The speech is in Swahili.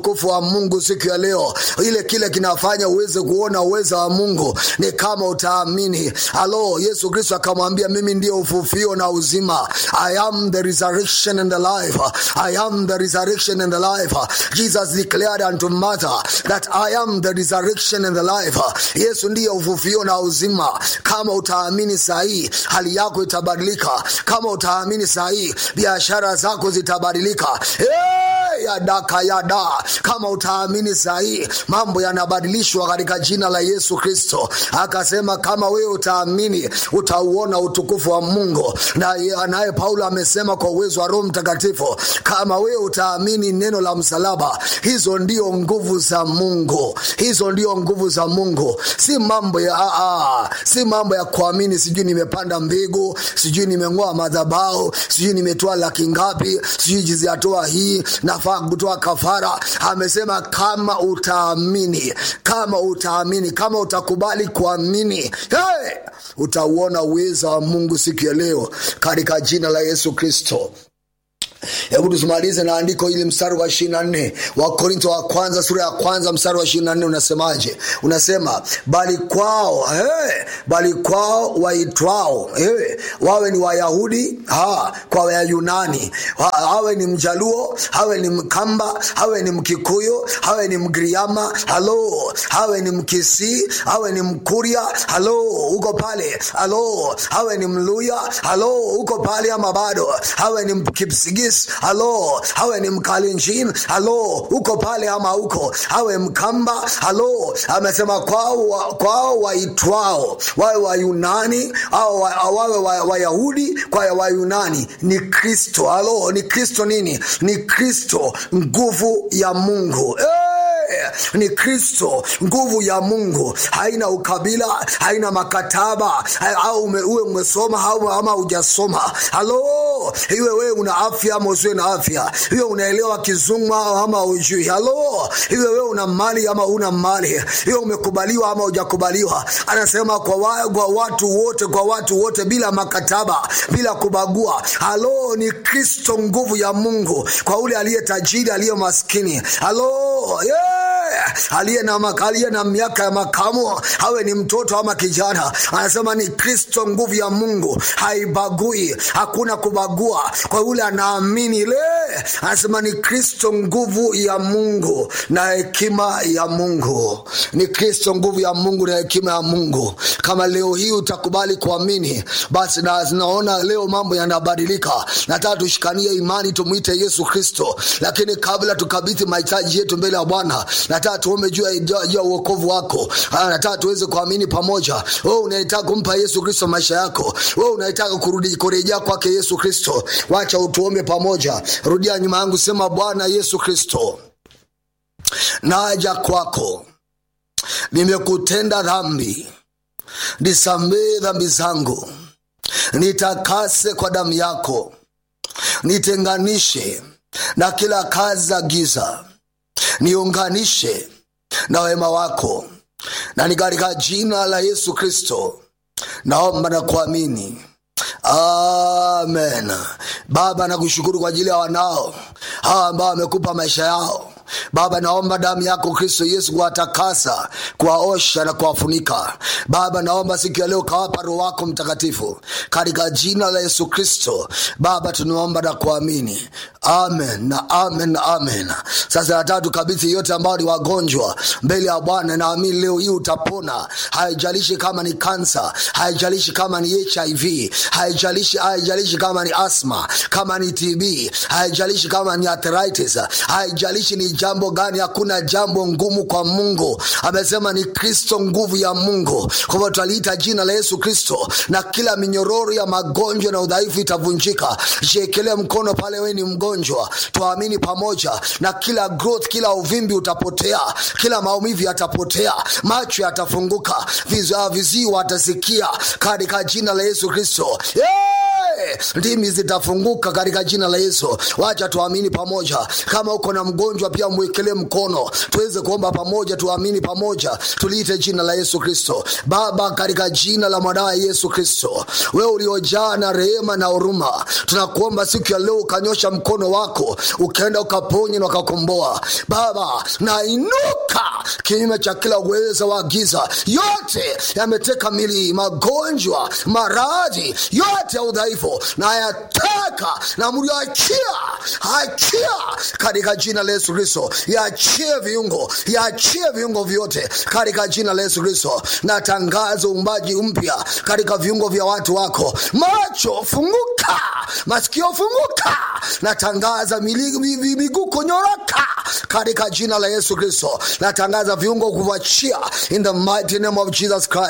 utukufu wa mungu siku ya leo ile kile kinafanya uweze kuona uweza wa mungu ni kama utaamini alo yesu kristo akamwambia mimi ndio ufufio na uzima i am the resurrection and the life i am the resurrection and the life jesus declared unto martha that i am the resurrection and the life yesu ndiye ufufio na uzima kama utaamini sahii hali yako itabadilika kama utaamini sahii biashara zako zitabadilika hey, yadaka yada kama utaamini sahii mambo yanabadilishwa katika jina la yesu kristo akasema kama wewe utaamini utauona utukufu wa mungu na naye paulo amesema kwa uwezo wa roho mtakatifu kama wewe utaamini neno la msalaba hizo ndio nguvu za mungu hizo ndio nguvu za mungu si mambo ya aa, si mambo ya kuamini sijui nimepanda mbegu sijui nimeng'oa madhabao sijui nimetoa laki ngapi sijui jiziatoa hii nafaa kutoa kafara amesema kama utaamini kama utaamini kama utakubali kuamini hey! utauona uweza wa mungu siku ya leo katika jina la yesu kristo hebu tusimalize na andiko hili mstari wa ishiri na nne wa korintho wa kwanza sura ya kwanza mstari wa ishiri na nne unasemaje unasema bali kwao hey, bali kwao waitwao hey, wawe ni wayahudi ha, kwa wayunani ha, awe ni mjaluo awe ni mkamba awe ni mkikuyu awe ni mgriama halo awe ni mkisii awe ni mkuria halo uko pale halo awe ni mluya halo uko pale ama bado awe ni mkipsigis halo awe ni mkalinjin halo uko pale ama uko awe mkamba halo amesema kwao wa, kwao waitwao wawe wayunani au wa, wawe wayahudi wa kwa wayunani ni kristo halo ni kristo nini ni kristo nguvu ya mungu hey! ni kristo nguvu ya mungu haina ukabila haina makataba au ume, uwe umesoma au ama hujasoma halo iwe wewe una afya ama usiwe na afya iwe unaelewa kizungu ama ujui halo iwe wewe una mali ama una mali iwe umekubaliwa ama hujakubaliwa anasema kwa, wa, kwa watu wote kwa watu wote bila makataba bila kubagua halo ni kristo nguvu ya mungu kwa ule aliye tajiri aliye maskini halo yeah aliye na, aliye na miaka ya makamo awe ni mtoto ama kijana anasema ni kristo nguvu ya mungu haibagui hakuna kubagua kwa yule anaamini ile anasema ni kristo nguvu ya mungu na hekima ya mungu ni kristo nguvu ya mungu na hekima ya mungu kama leo hii utakubali kuamini basi na, naona leo mambo yanabadilika nataka tushikanie imani tumwite yesu kristo lakini kabla tukabidhi mahitaji yetu mbele ya bwana nataka tuombe juu ya uokovu wako nataka tuweze kuamini pamoja we unahitaka kumpa yesu kristo maisha yako we unahitaka kurudi kurejea kwake yesu kristo wacha utuombe pamoja rudia nyuma yangu sema bwana yesu kristo naja kwako nimekutenda dhambi nisamehe dhambi zangu nitakase kwa damu yako nitenganishe na kila kazi za giza niunganishe na wema wako na ni katika jina la yesu kristo naomba na kuamini amen baba nakushukuru kwa ajili ya wanao hawa ambao wamekupa maisha yao baba naomba damu yako kristo yesu kuwatakasa kuwaosha na kuwafunika baba naomba siku ya leo kawapa roho wako mtakatifu katika jina la yesu kristo baba tunaomba na kuamini amen na amen na amen sasa nataka tukabidhi yote ambao ni wagonjwa mbele ya bwana naamini leo hii utapona haijalishi kama ni kansa haijalishi kama ni hiv haijalishi haijalishi kama ni asma kama ni tb haijalishi kama ni arthritis haijalishi ni jambo gani hakuna jambo ngumu kwa mungu amesema ni kristo nguvu ya mungu kwa hivyo tutaliita jina la yesu kristo na kila minyororo ya magonjwa na udhaifu itavunjika jiekelee mkono pale we ni mgonjwa tuamini pamoja na kila growth kila uvimbi utapotea kila maumivu yatapotea macho yatafunguka vizii watasikia katika jina la yesu kristo yeah! wote ndimi zitafunguka katika jina la yesu wacha tuamini pamoja kama uko na mgonjwa pia mwekelee mkono tuweze kuomba pamoja tuamini pamoja tuliite jina la yesu kristo baba katika jina la mwanawe yesu kristo wewe uliojaa na rehema na huruma tunakuomba siku ya leo ukanyosha mkono wako ukaenda ukaponya na ukakomboa baba nainuka kinyume cha kila uweza wa giza yote yameteka mili magonjwa maradhi yote ya udhaifu na yateka na mliachia achia katika jina la yesu kristo yaachie viungo yaachie viungo vyote katika jina la yesu kristo natangaza uumbaji mpya katika viungo vya watu wako macho funguka masikio funguka natangaza mili- mi- mi- miguu kunyoroka katika jina la yesu kristo natangaza viungo kuachia in the mighty name of jesus christ